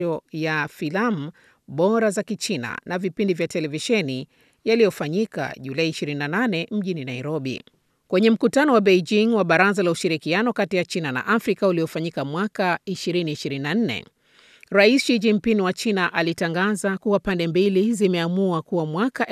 ya filamu bora za Kichina na vipindi vya televisheni yaliyofanyika Julai 28 mjini Nairobi. Kwenye mkutano wa Beijing wa Baraza la Ushirikiano kati ya China na Afrika uliofanyika mwaka 2024, Rais Xi Jinping wa China alitangaza kuwa pande mbili zimeamua kuwa mwaka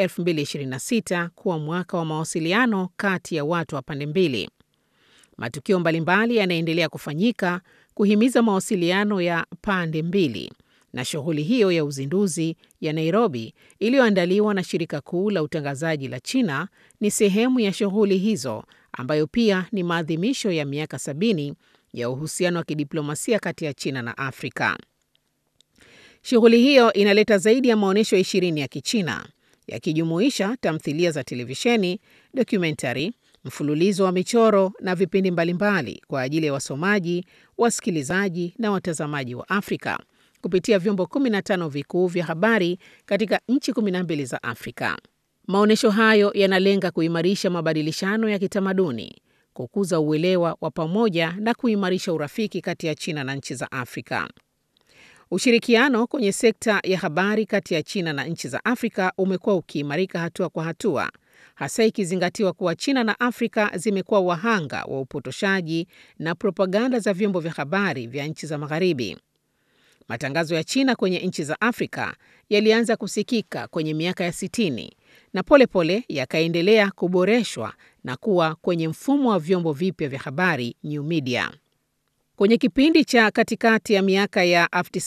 2026 kuwa mwaka wa mawasiliano kati ya watu wa pande mbili. Matukio mbalimbali yanaendelea kufanyika kuhimiza mawasiliano ya pande mbili na shughuli hiyo ya uzinduzi ya Nairobi iliyoandaliwa na shirika kuu la utangazaji la China ni sehemu ya shughuli hizo ambayo pia ni maadhimisho ya miaka sabini ya uhusiano wa kidiplomasia kati ya China na Afrika. Shughuli hiyo inaleta zaidi ya maonyesho ishirini ya Kichina yakijumuisha tamthilia za televisheni, dokumentari, mfululizo wa michoro na vipindi mbalimbali kwa ajili ya wasomaji, wasikilizaji na watazamaji wa Afrika kupitia vyombo 15 vikuu vya habari katika nchi 12 za Afrika. Maonyesho hayo yanalenga kuimarisha mabadilishano ya kitamaduni, kukuza uelewa wa pamoja na kuimarisha urafiki kati ya China na nchi za Afrika. Ushirikiano kwenye sekta ya habari kati ya China na nchi za Afrika umekuwa ukiimarika hatua kwa hatua, hasa ikizingatiwa kuwa China na Afrika zimekuwa wahanga wa upotoshaji na propaganda za vyombo vya habari vya nchi za Magharibi. Matangazo ya China kwenye nchi za Afrika yalianza kusikika kwenye miaka ya sitini na polepole yakaendelea kuboreshwa na kuwa kwenye mfumo wa vyombo vipya vya habari new media. Kwenye kipindi cha katikati ya miaka ya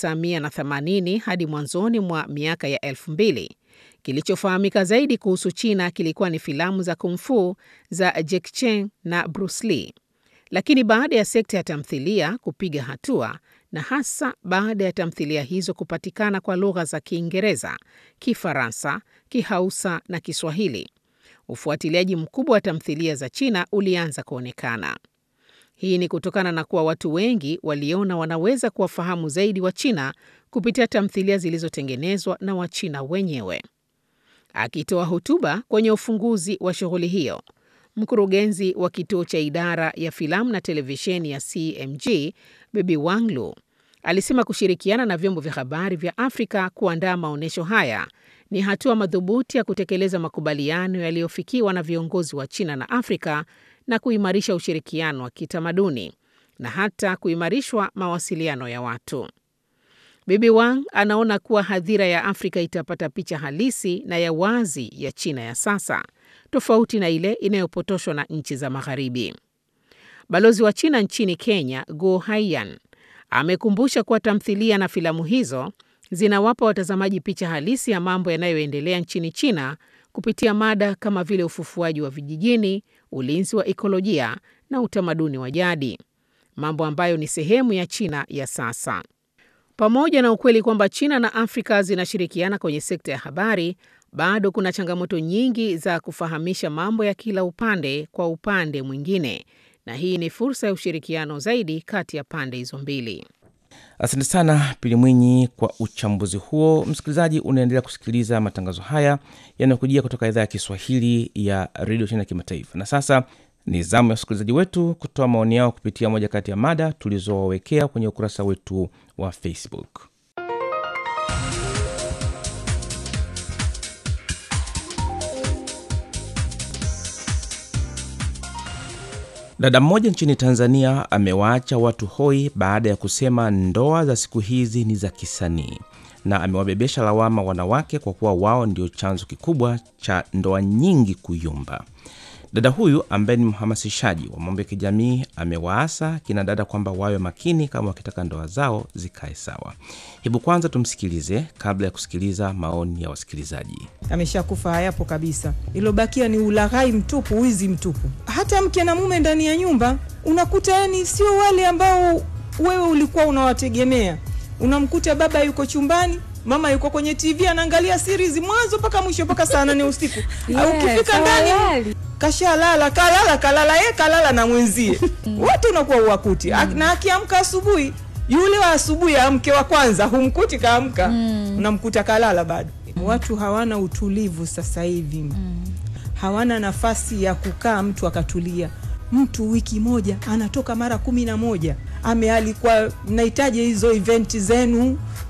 1980 hadi mwanzoni mwa miaka ya 2000, kilichofahamika zaidi kuhusu China kilikuwa ni filamu za kung fu za Jackie Chan na Bruce Lee. Lakini baada ya sekta ya tamthilia kupiga hatua na hasa baada ya tamthilia hizo kupatikana kwa lugha za Kiingereza, Kifaransa, Kihausa na Kiswahili, ufuatiliaji mkubwa wa tamthilia za China ulianza kuonekana. Hii ni kutokana na kuwa watu wengi waliona wanaweza kuwafahamu zaidi wa China kupitia tamthilia zilizotengenezwa na Wachina wenyewe. Akitoa hotuba kwenye ufunguzi wa shughuli hiyo, mkurugenzi wa kituo cha idara ya filamu na televisheni ya CMG Bibi Wanglu alisema kushirikiana na vyombo vya habari vya Afrika kuandaa maonyesho haya ni hatua madhubuti ya kutekeleza makubaliano yaliyofikiwa na viongozi wa China na Afrika na kuimarisha ushirikiano wa kitamaduni na hata kuimarishwa mawasiliano ya watu. Bibi Wang anaona kuwa hadhira ya Afrika itapata picha halisi na ya wazi ya China ya sasa, tofauti na ile inayopotoshwa na nchi za Magharibi. Balozi wa China nchini Kenya, Guo Haiyan, amekumbusha kuwa tamthilia na filamu hizo zinawapa watazamaji picha halisi ya mambo yanayoendelea nchini China kupitia mada kama vile ufufuaji wa vijijini, ulinzi wa ikolojia na utamaduni wa jadi, mambo ambayo ni sehemu ya China ya sasa. Pamoja na ukweli kwamba China na Afrika zinashirikiana kwenye sekta ya habari, bado kuna changamoto nyingi za kufahamisha mambo ya kila upande kwa upande mwingine, na hii ni fursa ya ushirikiano zaidi kati ya pande hizo mbili. Asante sana Pili Mwinyi kwa uchambuzi huo. Msikilizaji, unaendelea kusikiliza matangazo haya yanayokujia kutoka idhaa ya Kiswahili ya redio China Kimataifa. Na sasa ni zamu ya wasikilizaji wetu kutoa maoni yao kupitia moja kati ya mada tulizowawekea kwenye ukurasa wetu wa Facebook. Dada mmoja nchini Tanzania amewaacha watu hoi baada ya kusema ndoa za siku hizi ni za kisanii, na amewabebesha lawama wanawake kwa kuwa wao ndio chanzo kikubwa cha ndoa nyingi kuyumba. Dada huyu ambaye ni mhamasishaji wa mambo ya kijamii amewaasa kina dada kwamba wawe makini kama wakitaka ndoa zao zikae sawa. Hebu kwanza tumsikilize kabla ya kusikiliza maoni ya wasikilizaji. Ameshakufa, hayapo kabisa. Ilobakia ni ulaghai mtupu, wizi mtupu. Hata mke na mume ndani ya nyumba unakuta, yani sio wale ambao wewe ulikuwa unawategemea. Unamkuta baba yuko chumbani mama yuko kwenye TV anaangalia series mwanzo mpaka mwisho mpaka saa nane usiku. Yes, Ukifika ndani hawalali. kashalala, kalala kalala, ye kalala na mwenzie wote unakuwa uwakuti na akiamka asubuhi yule wa asubuhi amke wa kwanza humkuti kaamka, unamkuta kalala bado. Watu hawana utulivu sasa hivi, hawana nafasi ya kukaa mtu akatulia. Mtu wiki moja anatoka mara kumi na moja amealikwa, mnahitaji hizo eventi zenu